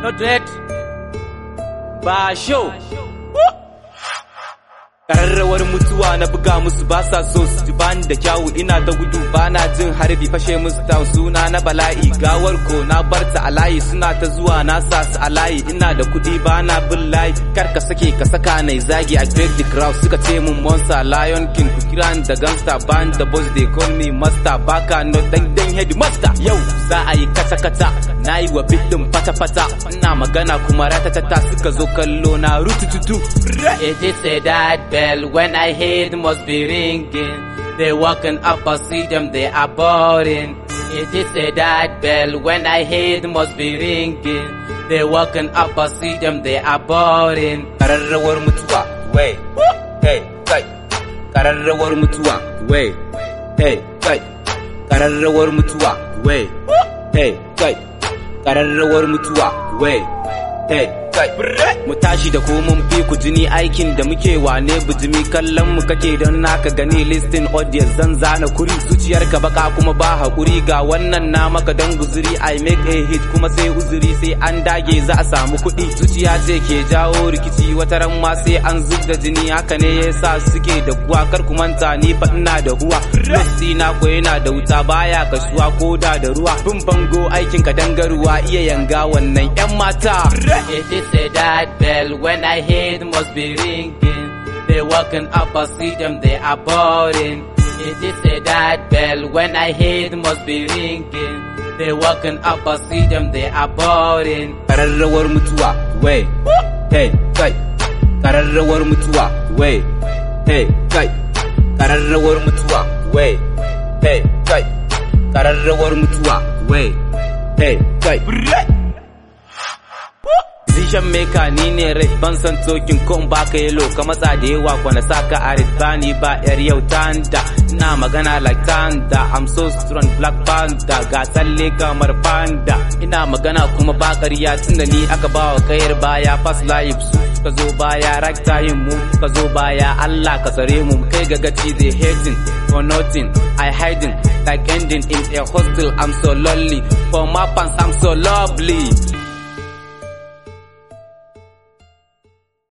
not red ba show Ƙararrawar mutuwa na buga musu ba sa so su ji bani da kyawu ina da gudu ba na jin harbi fashe musu ta suna na bala'i gawar ko na barta a layi suna ta zuwa na sa su a layi ina da kuɗi ba na bin layi kar ka sake ka saka nai zagi a break the crowd suka ce mun monster lion king ku kira ni da gangster band the boss they call me master baka no dan dan headmaster yau za a yi kata kata na yi wa bidin fata fata ina magana kuma ratatata suka zo kallo na rutututu it is a that bell when I hear it must be ringing. They walking up, I see them, they are boring. It is a that bell when I hear it must be ringing. They walking up, I see them, they are boring. Kararrawar mutuwa, way, hey, kai. Kararrawar mutuwa, way, hey, kai. Kararrawar mutuwa, way, hey, kai. Kararrawar mutuwa, way, hey, kai. Mu tashi da ko mun fi ku jini aikin da muke wane bijimi kallon mu kake don naka gani listin audience zan zana kuri zuciyarka baka kuma ba hakuri ga wannan na maka don guzuri I make a hit kuma sai uzuri sai an dage za a samu kuɗi zuciya ce ke jawo rikici wata ran ma sai an zub da jini haka ne yasa suke da kuwa kar ku manta ni fa ina da huwa Messi na ko yana da wuta baya kasuwa ko da da ruwa bin bango aikin ka dangaruwa iya yanga wannan yan mata It is a that bell when I hear it must be ringing. They walking up, I see them, they are boring. It is a that bell when I hear it must be ringing. They walking up, I see them, they are boring. Kararrawar mutuwa, way, hey, kai. Kararrawar mutuwa, way, hey, kai. Kararrawar mutuwa, way, hey, kai. Kararrawar mutuwa, way, hey, kai. Decision maker ni ne rai ban san tokin ko in baka yelo ka matsa da yawa kwana saka a bani ba yar yau tanda ina magana like tanda I'm so strong black panda ga tsalle kamar panda ina magana kuma ba ƙarya tunda ni aka ba wa kayar baya fast life su ka zo baya right time mu ka zo baya Allah ka tsare mu kai ga gaci they hating for nothing I hiding like ending in a hostel I'm so lonely for my fans I'm so lovely